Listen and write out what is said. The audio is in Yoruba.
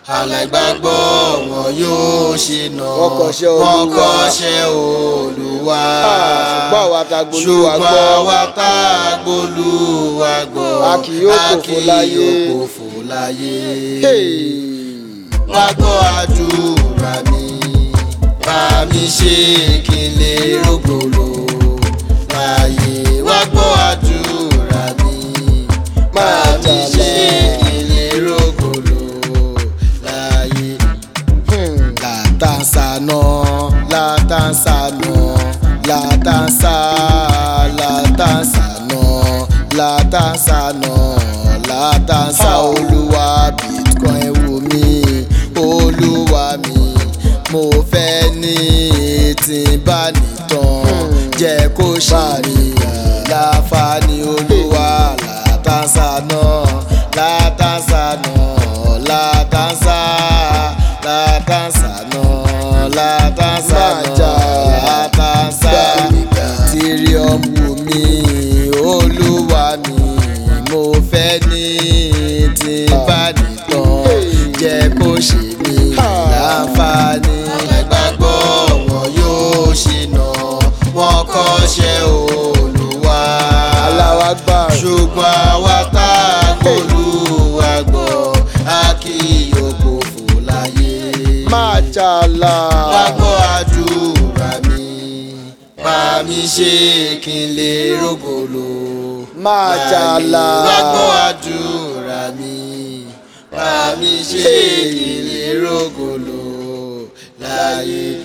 aláìgbàgbọ́ wọn yóò ṣìnà Wọ́n kọ̀ṣẹ́ Olúwa. wọ́n kọ̀ṣẹ́ olúwa ṣùgbọ́n àwa ta gbolúwa ṣùgbọ́n gbọ́ àwa tá a gbolúwa gbọ́ A kì yóò a pòfo kì láyé. yóò pòfo láyé Hey! wá gbọ́ àdúrà mi bá mi ṣe kí n lè rògbòlò láàyè wá gbọ́ àdúrà mi bá mi ṣe kí n lè rògbòlò láàyè. Latansana, latansana, latansa, latansana, latansana, latansa olúwa bitcoin wù mí olúwa mi mo fẹ́ ní tí n bá nìtàn jẹ́ kó ṣe mí láǹfààní olúwa latansana, latansana, latansa, latansa náà latansa náà latansa ethereum wù mí olúwa mi mo fẹ́ ní tí n bá nìtàn jẹ́ kó ṣe mí láǹfààní. ẹgbàgbọ́ wọn yóò ṣìnà wọn kọ́ṣẹ́ olúwa aláwa gbà ṣùgbọ́n àwa tá a gbólúwa gbọ́ a kì yóò kófò láyé. máa jàlá. wá gbọ́ àdúrà mi bá mi ṣe kí n lè rògbòlò. máa jàlá. wá gbọ́ àdúrà mi bá mi ṣe kí n lè rògbòlò láyé.